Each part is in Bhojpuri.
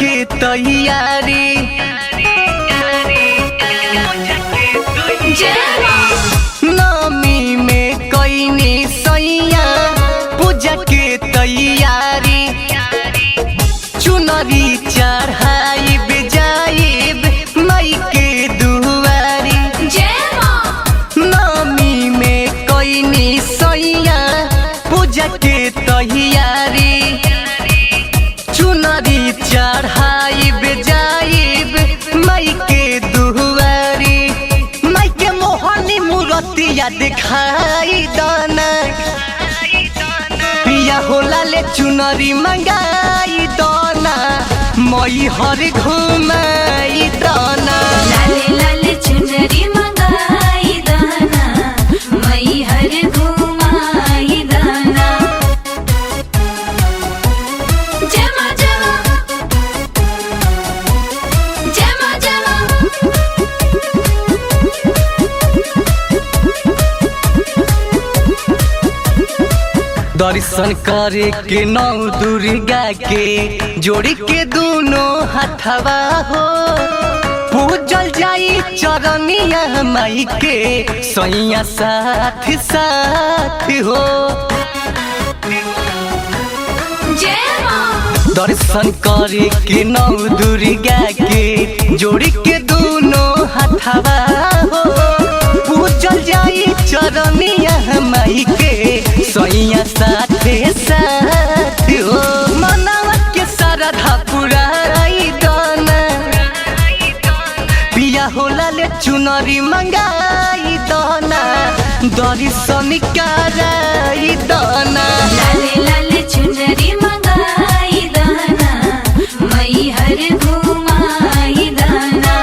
के तैयारी नमी में कैनी सैया पूजा के तैयारी चुनरी चढ़ाइब जाइब माई के दुआरी नमी में कैनी सैया पूजा के तैयारी चुनरी चढ़ाइब जाइब माई के दुआरी माई के मोहनी मूर्तिया दिखाई दाना पिया होला ले चुनरी मंगाई दाना मई हर घुमाई दाना लाले लाले चुनरी मंगाई दाना मई हर घुमाई दाना जमा जमा जमा जमा दर्शन करे के नौ दुर्गा के जोड़ी के दोनों हथवा हो पूजल जाई चरनिया माई के सैया साथ साथ हो जमा दर्शन करे के नौ दुर्गा के जोड़ी के दोनों हथवा हो पूजल जाई चरनिया माई के सैया साथे साथ हो मनावा के सरधा पुराई दाना पिया होला ले चुनरी मंगाई दाना दर्शन कराई दाना लाले लाले चुनरी मंगाई दाना मई हर घुमाई दाना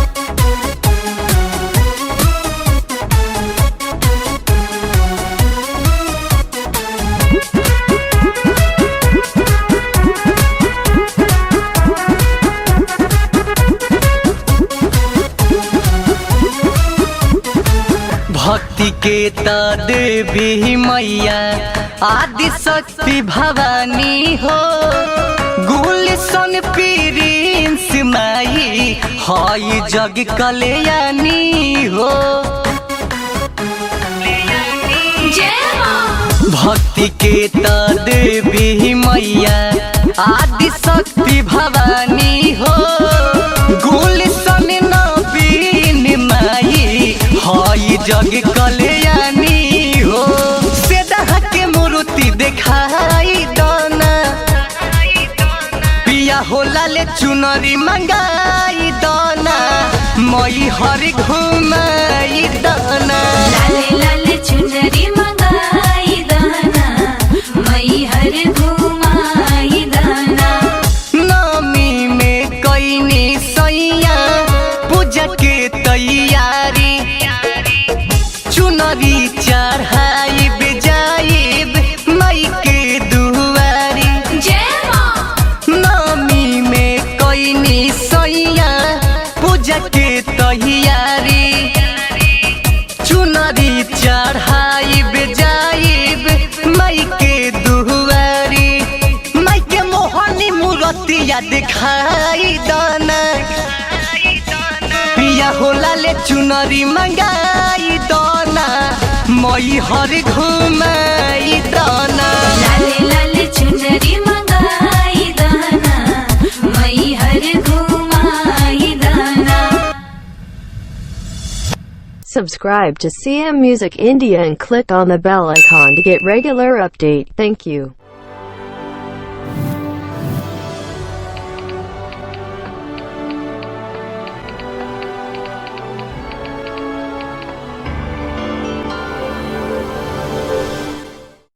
भक्ति के त देवी मैया आदि शक्ति भवानी हो गुलशन प्रिंस माई हई जग कल्याणी हो जमा भक्ति के त देवी मैया आदि शक्ति भवानी हो गुलशन नवीन माई हई जग कल्याणी हो सेदहा के मूर्ति देखाई दाना पिया होला ले चुनरी मंगाई दाना मई हर घुमाई दाना लाले लाले चुनरी मंगाई दाना मई हर घुमाई दाना नमी में कैनी सैया पूजा के तैयारी चुनरी चढ़ाइब जाइब माई के दुआरी जमा नमी में कैनी सैया पूजा के तैयारी चुनरी चढ़ाइब जाइब माई के दुआरी माई के मोहनी मूर्तिया दिखाई दाना पिया होला ले चुनरी मंगाई दाना मई हर घुमाई दाना लाले लाले चुनरी मंगाई दाना मई हर घुमाई दाना Subscribe to CM Music India and click on the bell icon to get regular update. Thank you.